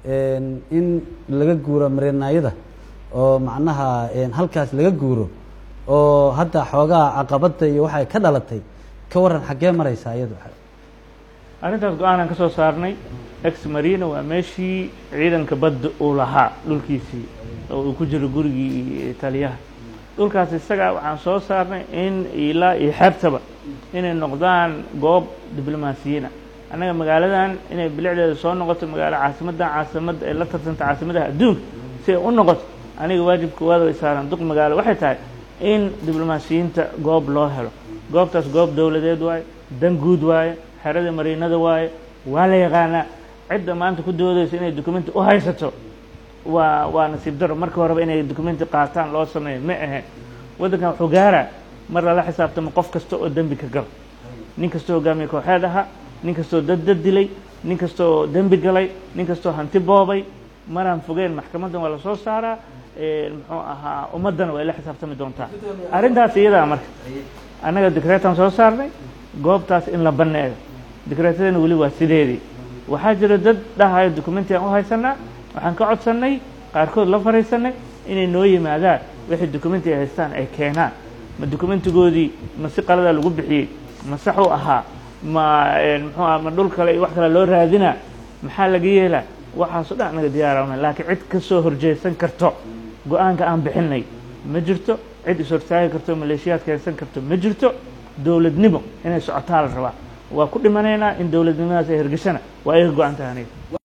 in laga guuro marinaayada oo macnaha halkaas laga guuro oo hadda xoogaa caqabadda iyo waxay ka dhalatay ka waran xaggee maraysaa iyadu arrintaas go-aanaan ka soo saarnay ex marina waa meeshii ciidanka badda uu lahaa dhulkiisii oo uu ku jiro gurigii taliyaha dhulkaas isaga waxaan soo saarnay in ilaa iyo xeebtaba inay noqdaan goob diblomaasiyiina annaga magaaladan inay bilicdeeda soo noqoto magaalo caasimaddan caasimada ay la tarsanta caasimadaha adduunka si ay u noqoto aniga waajibka waada way saaran duq magaalo waxay tahay in diblomaasiyiinta goob loo helo goobtaas goob dowladeed waaye dan guud waaye xerada mariinada waaye waa la yaqaanaa cidda maanta ku doodaysa inay documenti u haysato waa waa nasiib daro marka horeba inay documenti qaataan loo sameeyo ma ahayn waddankan wuxuu gaaraa mar lala xisaabtamo qof kasta oo dembi ka galo nin kastoo hogaamiye kooxeed ahaa nin kastoo dad dad dilay nin kastoo dembi galay nin kastoo hanti boobay maraan fogeen maxkamaddan waa lasoo saaraa muxuu ahaa ummaddana way la xisaabtami doontaa arrintaas iyadaa marka annaga dikreetaan soo saarnay goobtaas in la banneeyo dikreetadana weli waa sideedii waxaa jira dad dhahayo documenti aan u haysanaa waxaan ka codsannay qaarkood la fariisanay inay noo yimaadaan wixii documenti ay haystaan ay keenaan ma documentigoodii ma si qaladaa lagu bixiyey ma sax u ahaa ma muxuu aha ma dhul kale iyo wax kale loo raadinaa maxaa laga yeelaa waxaaso dhan anaga diyaarana laakiin cid ka soo horjeesan karto go-aanka aan bixinay ma jirto cid is-hortaagi karto maleeshiyaad keensan karto ma jirto dowladnimo inay socotaa la rabaa waa ku dhimanaynaa in dowladnimadaas ay hergeshana waa iga go-an tahay aniga